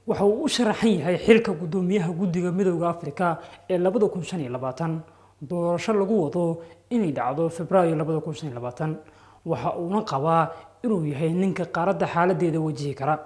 waxa uu u sharaxan yahay xilka guddoomiyaha guddiga midowda afrika ee labada kun shan iyo labaatan doorasho lagu wado inay dhacdo februaayo labada kun shan iyo labaatan waxa uuna qabaa inuu yahay ninka qaaradda xaaladeeda wajihi kara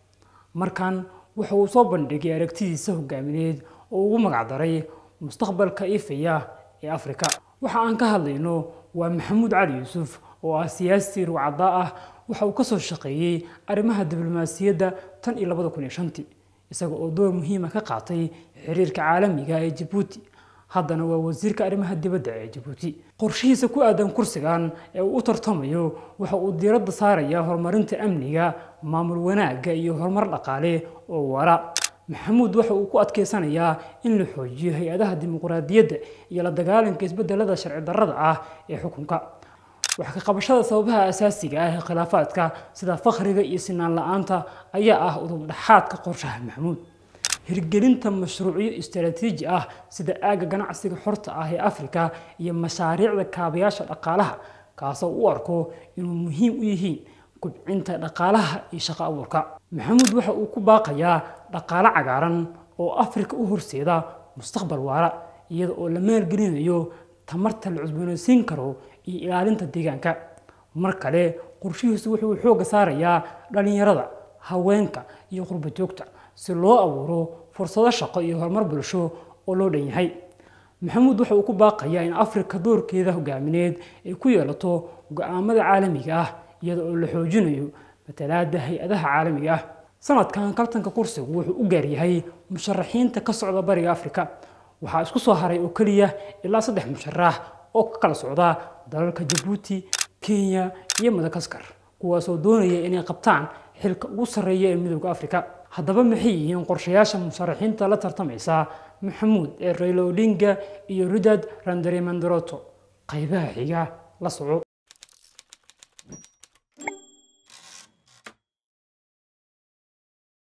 markan waxa uu soo bandhigay aragtidiisa hogaamineed oo ugu magacdaray mustaqbalka ifaya ee afrika waxa aan ka hadlayno waa maxamuud cali yuusuf oo ah siyaasi ruucadda ah waxa uu kasoo shaqeeyey arrimaha diblomaasiyadda tan iyo labada kun iyo shantii isaga oo door muhiima ka qaatay xiriirka caalamiga ee jabuuti haddana waa wasiirka arrimaha dibadda ee jabuuti qorshihiisa ku aadan kursigan ee uu u tartamayo waxa uu diiradda saarayaa horumarinta amniga maamul wanaagga iyo horumar dhaqaale oo waara maxamuud waxa uu ku adkeysanayaa in la xoojiyo hay-adaha dimuqraadiyadda iyo la dagaalanka isbedelada sharci darrada ah ee xukunka wax ka qabashada sababaha asaasiga ah ee khilaafaadka sida fakhriga iyo sinaan la-aanta ayaa ah udub dhaxaadka qorshaha maxamuud hirgelinta mashruucyo istaraatiiji ah sida aagga ganacsiga xorta ah ee afrika iyo mashaariicda kaabayaasha dhaqaalaha kaasoo u arko inuu muhiim u yihiin kubcinta dhaqaalaha iyo shaqo abuurka maxamuud waxa uu ku baaqayaa dhaqaale cagaaran oo afrika u horseeda mustaqbal waara iyada oo la maalgelinayo tamarta la cusboonaysiin karo iyo ilaalinta deegaanka mar kale qorshihiisu wuxuu xoogga saarayaa dhallinyarada haweenka iyo qurba joogta si loo abuuro fursado shaqo iyo horumar bulsho oo loo dhan yahay maxamuud waxa uu ku baaqayaa in afrika doorkeeda hogaamineed ay ku yeelato go-aamada caalamiga ah iyada oo la xoojinayo matalaada hay-adaha caalamiga ah sanadkan kabtanka kursigu wuxuu u gaaryahay musharaxiinta ka socda bariga afrika waxaa isku soo haray oo keliya ilaa saddex musharax oo ka kala socda dalalka jabuuti kenya iyo madagaskar kuwaasoo doonaya inay qabtaan xilka ugu sarreeya ee midowda afrika haddaba maxay yihiin qorshayaasha musharaxiinta la tartamaysa maxamuud ee raylo odinga iyo ridad randarimandoroto qaybaha xiga la soco